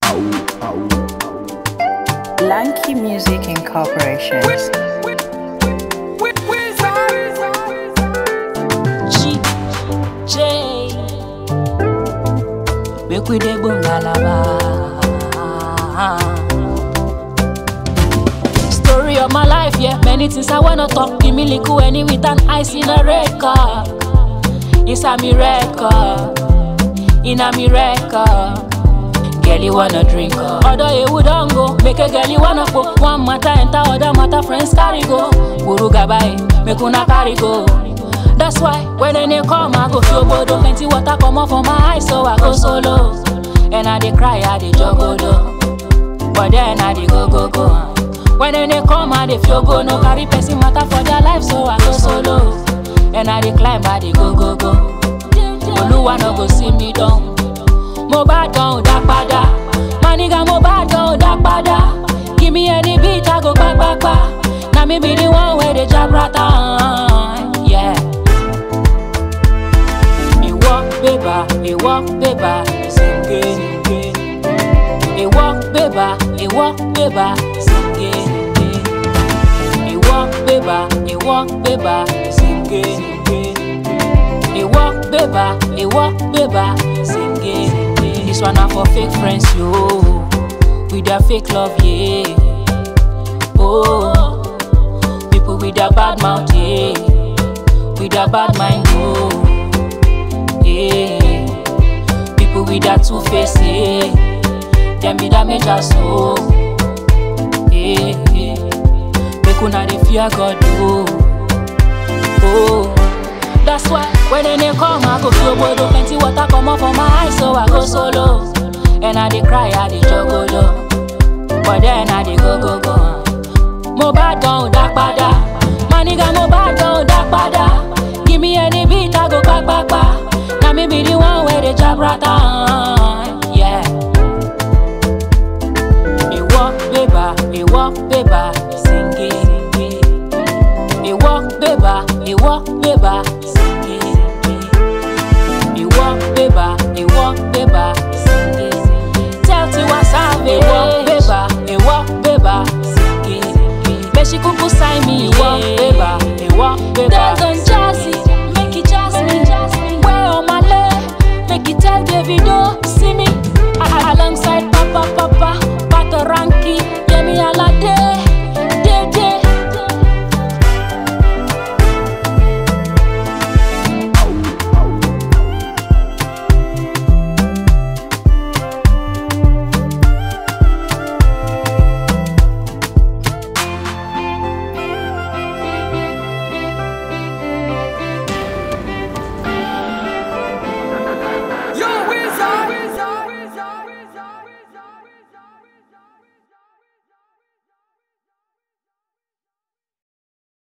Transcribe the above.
Lanky Music Incorporation. G J Make we dey bungalaba Story of my life, yeah Many things I wanna talk Give me little any with an ice in a record It's a miracle In a miracle Girl, you wanna drink up Other you would don't go Make a girl you wanna pop One matter enter other matter Friends carry go Guru gabai Make una carry go That's why when they come I go feel bodo Plenty water come off from my eyes So I go solo And I dey cry I dey jogodo But then I dey go go go When they come I dey feel go No carry person matter for their life So I go solo And I dey climb I dey go go go Oluwa no go see me down mo bá dán ò dá padà má nígà mo bá dán ò dá padà give me any beat i go gbágbágbá na me be the one wey dey jabrata yeah. ìwọ bébà ìwọ bébà sìnkè ìwọ bébà ìwọ bébà sìnkè ìwọ bébà ìwọ bébà sìnkè ìwọ bébà ìwọ bébà sìnkè. This one na for fake friends, yo. With their fake love, yeah. Oh, people with their bad mouth, yeah. With their bad mind, oh. Yeah. People with their two face, yeah. Them be damage us, oh. Yeah. Make una dey fear God, oh. Oh. That's why when they come, I go feel bodo Plenty water come up from my eyes, so I go solo And I dey cry, I dey jogolo But then I dey go go go Mo bá dán ò dá padà Má nígà mo bá dán ò dá padà Give me any beat, I go gbágbágbá Na me be the one wey dey jabrata